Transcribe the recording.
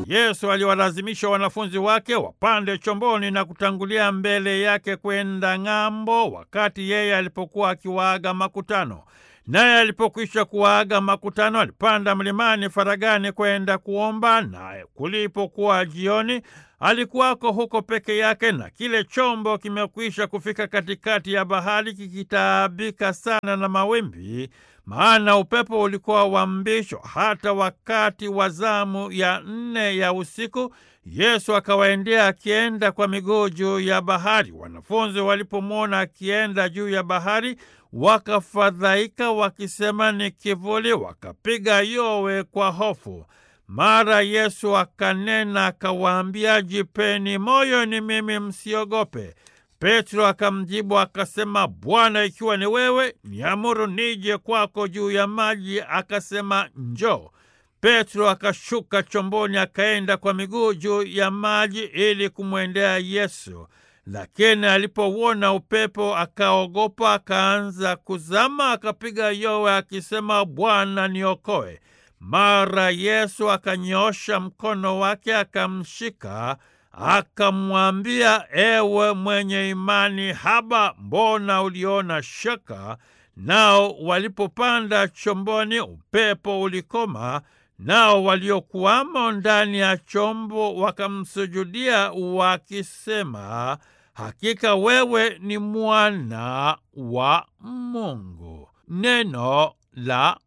Yesu aliwalazimisha wanafunzi wake wapande chomboni na kutangulia mbele yake kwenda ng'ambo, wakati yeye alipokuwa akiwaaga makutano. Naye alipokwisha kuwaaga makutano, alipanda mlimani faragani kwenda kuomba. Naye kulipokuwa jioni, alikuwako huko peke yake, na kile chombo kimekwisha kufika katikati ya bahari, kikitaabika sana na mawimbi, maana upepo ulikuwa wa mbisho. Hata wakati wa zamu ya nne ya usiku, Yesu akawaendea akienda kwa miguu juu ya bahari. Wanafunzi walipomwona akienda juu ya bahari wakafadhaika wakisema, ni kivuli, wakapiga yowe kwa hofu. Mara Yesu akanena akawaambia, jipeni moyo, ni mimi, msiogope. Petro akamjibu akasema, Bwana, ikiwa ni wewe, niamuru nije kwako juu ya maji. Akasema, njoo. Petro akashuka chomboni akaenda kwa miguu juu ya maji ili kumwendea Yesu. Lakini alipouona upepo akaogopa, akaanza kuzama, akapiga yowe akisema, Bwana niokoe. Mara Yesu akanyoosha mkono wake akamshika, akamwambia, ewe mwenye imani haba, mbona uliona shaka? Nao walipopanda chomboni, upepo ulikoma, nao waliokuwamo ndani ya chombo wakamsujudia wakisema, Hakika wewe ni mwana wa Mungu. Neno la